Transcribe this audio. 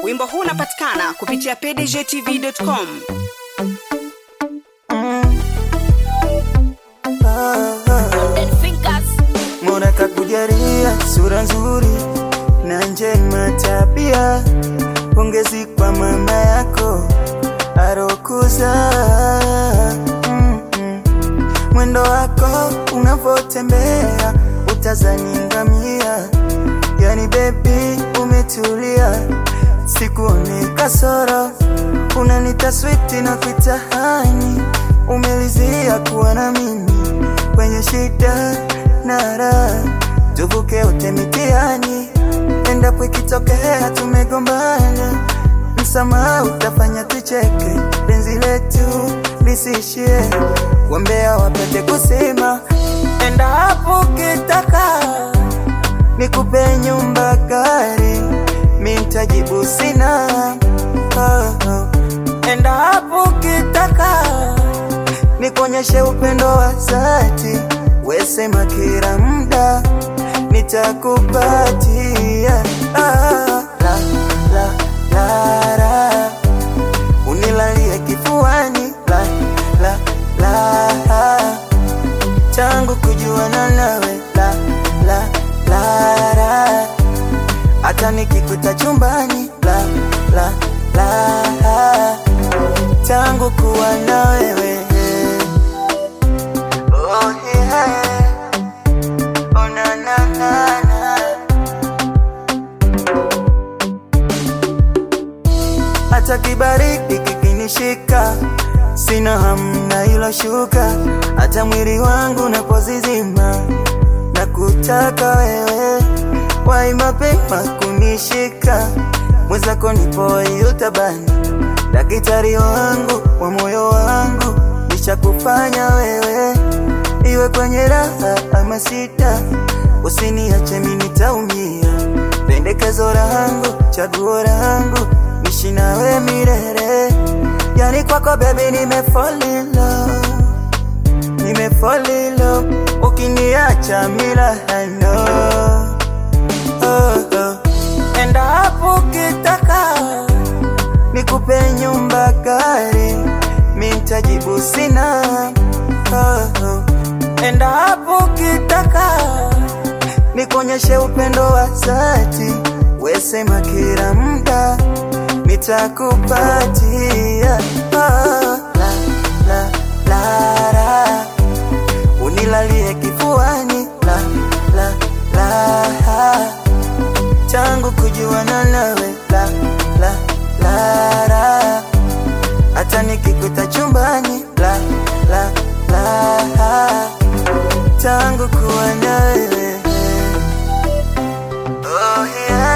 Wimbo huu unapatikana kupitia pdgtv.com. Mola kakujalia sura nzuri na njema tabia, pongezi kwa mama yako arokuza. Mm, mm. Mwendo wako unavotembea utazani ngamia, yani bebi umetulia, sikuone kasoro, unanita switi na kuitahani, umelizia kuwa na mimi kwenye shida na raha, tuvuke wote mitihani, endapo ikitokea tumegombana, msamaha utafanya tucheke, penzi letu lisishie, wambea wapate kusema, endapo ukitaka nikupe nyumba gari, mi ntajibu sina. Oh, oh. Endapo ukitaka nikuonyeshe upendo wa dhati, wesema kila muda nitakupatia. Ah, la, la, la, la. Unilalie kifuani la, la, la. Tangu kujuana nawe la, la, la, la. Hata nikikuta chumbani la, la, la. Tangu kuwa na wewe Oh yeah. Oh na na na na. Hata kibaridi kikinishika, sina hamna ilo shuka, hata mwili wangu napozizima, na kutaka wewe, wai mapema kunishika, mwenzako nipo yutabani, daktari wangu wa moyo wangu, nishakufanya wewe iwe kwenye raha ama sita, usiniache mimi nitaumia. Pendekezo langu, chaguo langu, nishi nawe milele. Yani kwako baby, nime fall in love, nime fall in love. Ukiniacha mila hano oh, oh. Endapo ukitaka nikupe nyumba gari, mi ntajibu sina oh, oh. Endapo ukitaka nikuonyeshe upendo wa dhati, wesema kila muda nitakupatia. Ah, la, la, la, la. Unilalie kifuani la, la, la. Tangu kujuana nawe la, la, la, la. Hata nikikuta chumbani la, la, la. Tangu kuwa na wewe oh yeah.